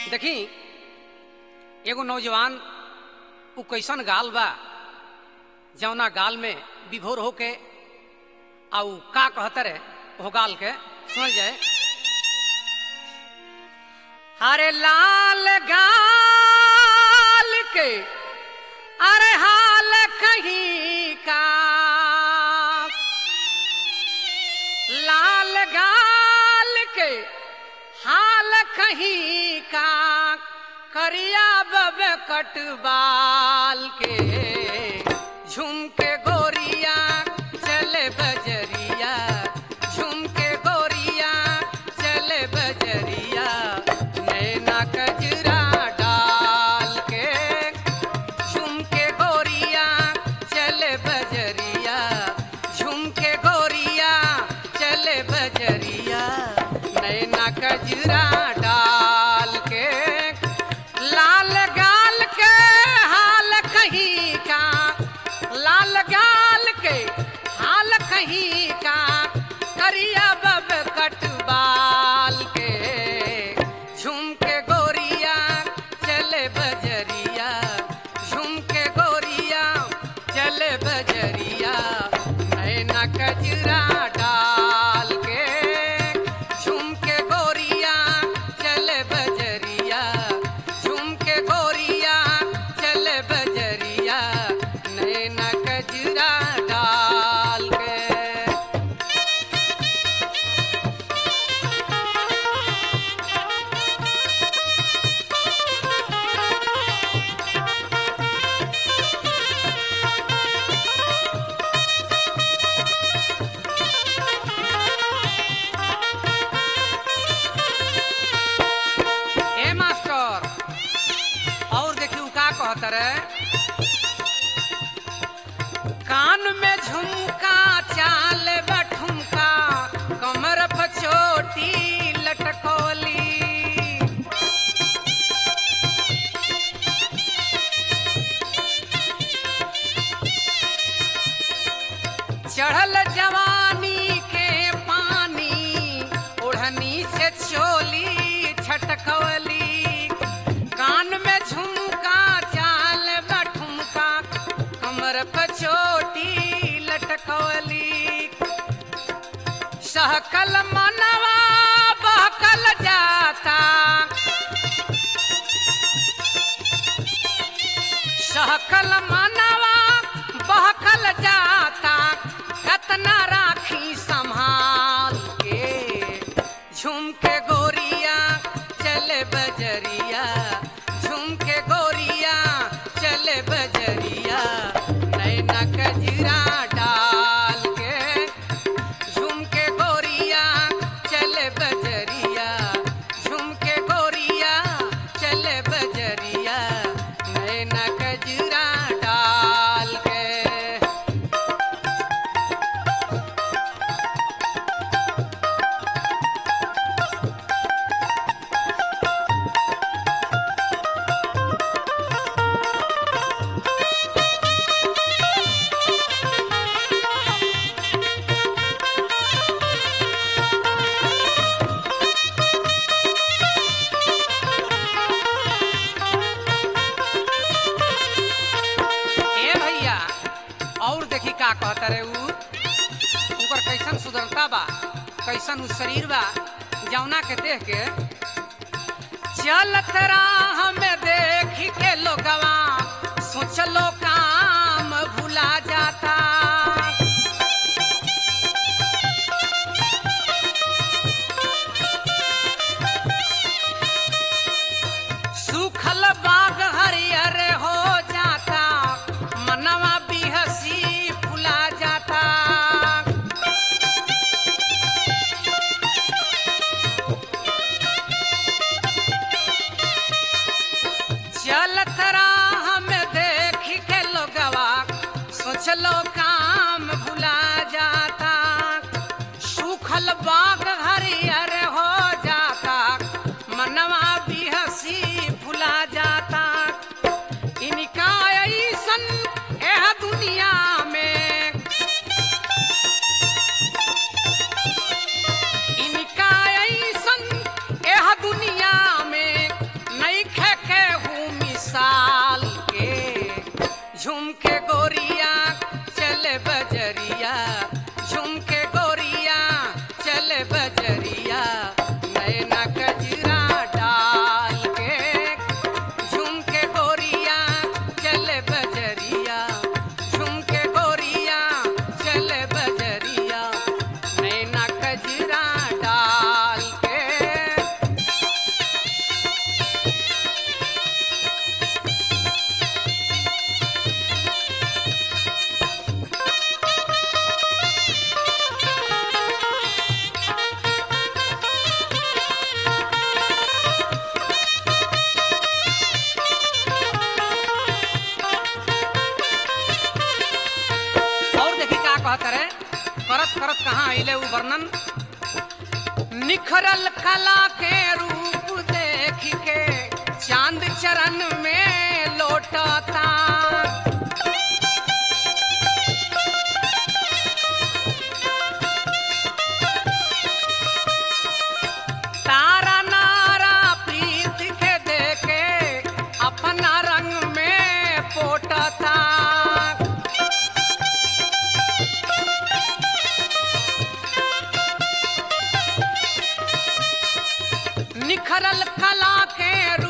देखी एगो नौजवान उ कैसन गाल बा जौना गाल में विभोर होके आ उ का कहतर है वो गाल के सुन जाए अरे लाल गाल के अरे हाल कहीं का लाल गाल के हाल कहीं का करिया बब कटबाल के झुमके गोरिया चले बजरिया झुमके गोरिया चले बजरिया नैना कजरा डाल के झुमके गोरिया चले बजरिया झुमके गोरिया चले बजरिया नैना कजरा डाल के लाल गाल के हाल कहीं का लाल गाल के हाल कहीं का करिया बब कटबाल के झुमके गोरिया चले बजरिया झुमके गोरिया चले बजरिया नैना कजरा डाल के झुमके गोरिया चले बजरिया झुमके गोरिया चले बजरिया नैना कजरा डाल के ए मास्टर और देखियो का कहत रे कान में झुमका चाल बठुमका कमर पर चोटी लटकोली चढ़ल जवानी के पानी ओढ़नी से चोली छटकवली कान में झुमका चाल बठुमका कमर पर चोटी लटकवली सहकल मनवा बहकल जाता सहकल मनवा बहकल जाता कतना राखी संभाल के झुमके गोरिया चले बजरिया झुमके गोरिया चले बजरिया नैना कजरा डाल के झुमके गोरिया चले बजरिया झुमके गोरिया चले बजरिया नैना कजरा डाल के ए भैया और देखी का कहता रे उ उनकर कैसन सुंदरता बा कैसन उ शरीर बा जौना के देख के चलत राह में देख के लोगवा सोचलो काम भुला जाता सूखल बाग हरियर हो जाता मनवा बिहसी फुला जाता चलत राह में देख के लोगवा सोचलो काम भुला जाता सूखल बाग हरियर हो जाता मनवा बिहसी फुला जाता इनका ऐसन एह दुनिया में इनका ऐसन एह दुनिया में उ वर्णन निखरल कला के रूप देख के चांद चरण में लौटता तारा नारा प्रीत के देखे अपना रंग में पोटता निखरल कला के